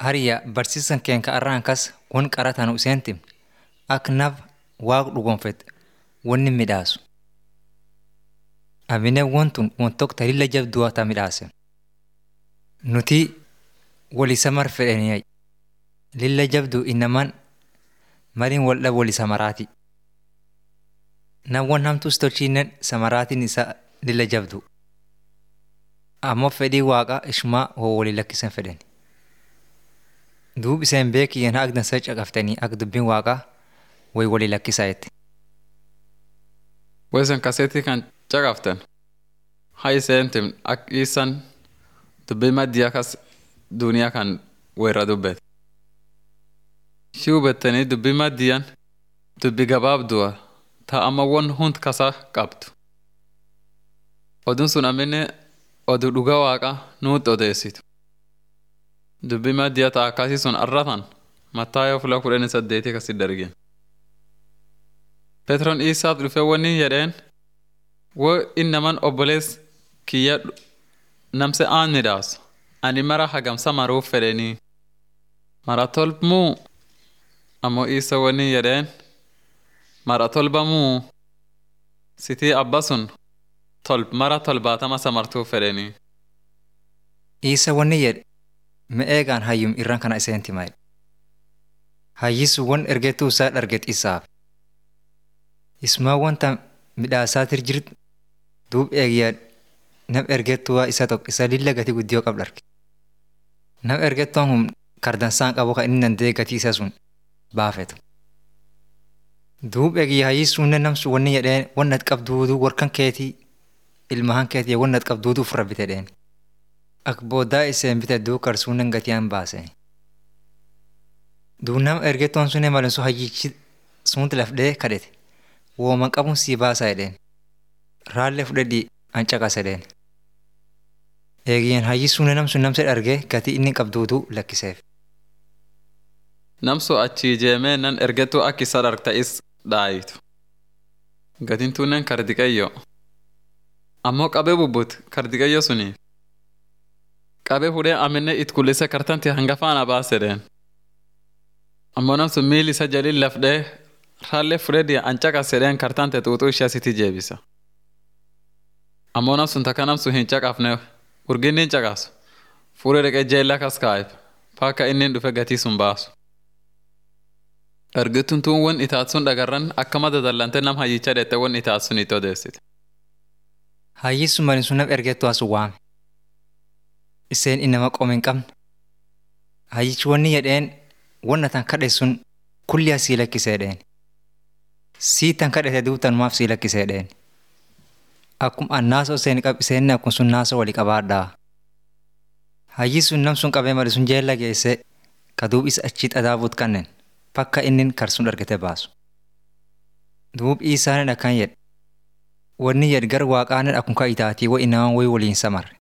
Hariyaa barsiisan keenya irraan kas won qarataan useentim akka naf waaq dhugonfet wanni midhaasu. Amine wantun won tokko talilla jabduu ta midhaase. Nuti walisa mar fedhanii lilla jabduu innaman mariin waldha walisa maraati. Nawwan hamtus tolchiinen samaraatiin isa lilla jabdu. Ammoo fedhii waaqa ishmaa hoo walii lakkisan fedhan. Duub iseen beekiyyan akka dansa caqaftanii akka dubbiin waaqaa way walii lakkisaa jetti. Woysan kaseetii kan caqaftan haa iseentim akka isan dubbii maddii akkas duniyaa kan weerra dubbete. Shii hubattanii dubbii maddiyan dubbii gabaabdu'a ta amma won hund kasa qabdu. Oduun sun amminne oduu dhugaa waaqa nuutti odeessitu. Dubbii maddiya ta akkasii sun arratan mattaayoo fuula kudhanii saddeetii akkasitti dargin. Petroon Iisaaf dhufee wanni jedheen wo innaman obbolees kiyya namse aan midhaasu ani mara hagamsa maruuf fedhanii mara tolbmuu ammoo isa wanni jedheen mara tolbamuu sitii abba sun tolb mara tolbaatama samartuuf fedhanii. Isa wanni jedhe me'eegaan hayyum irraan kana iseen timaa Hayyisu won ergeetuu isaa dharget isaaf. Ismaa wanta midhaasaatir jirt duub eegyaa nam ergettuwaa isa tokko isa lilla gatii guddiyoo qab dharge. Nam ergettuun kun kardansaan qabu kan inni dandee gatii isa sun baafetu. Duub eegyaa hayyisuunnen namsu wanni jedheen wannat qabduuduu warkan keetii ilmahan keetii wannat qabduuduu ofirra bite dheen. Ak booddaa iseen bite duu karsuunnen gatiyaan baaseen. Duub nam ergettuun sunnee malinsu hayyichi sunti lafdee kadhete. Wooman qabuun sii baasaa jedheen. Raallee fudhadhii an caqasa jedheen. Eegiyyaan hayyisuun namsun namsa dhargee gatii inni qabduutu lakkiseef. Namsu achii jeemee nan ergettuu akka isa dhargta'is dhaayitu. Gatiin tuunnen kardiqayyo. Ammoo qabee bubbut kardiqayyo suniif. Qabee fudhee aminne it kullise kartanti hangafaana baasedheen. Ammoo namsun miil isa jalin lafdee raallee fudhedhi an caqasedheen kartante xuuxuu ishee asitti jeebisa. Ammoo namsun takka namsun hin caqafne urginni hin caqasu. Fuudhee dhaqee jeella kas kaa'eef paakka inni dhufe gatii sun baasu. Ergittuun tuun won itaat sun dhagarran akkama dadallante nam hayyicha dheette won itaat sun itti odeessite. Hayyisu malin sun nam ergettu asu waame. Iseen inama qoome hin qabne. Hayyichi wanni jedheen wanna tan kadhe sun kulli asii lakkisee dheen. Sii tan kadhete duubtanumaaf sii lakkisee dheen. Akkuma an naasoo iseen qab iseen akkuma sun naasoo wali qabaadhaa. Hayyisun nam sun qabee mali sun jeella geesse ka duub isa achii xadaabuut kannen bakka inni karsun argate baasu. Duub isaanin akkan jedhe. Wanni jedhe gar waaqaanin akkuma itaatii wa inamaan wayi waliin samarre.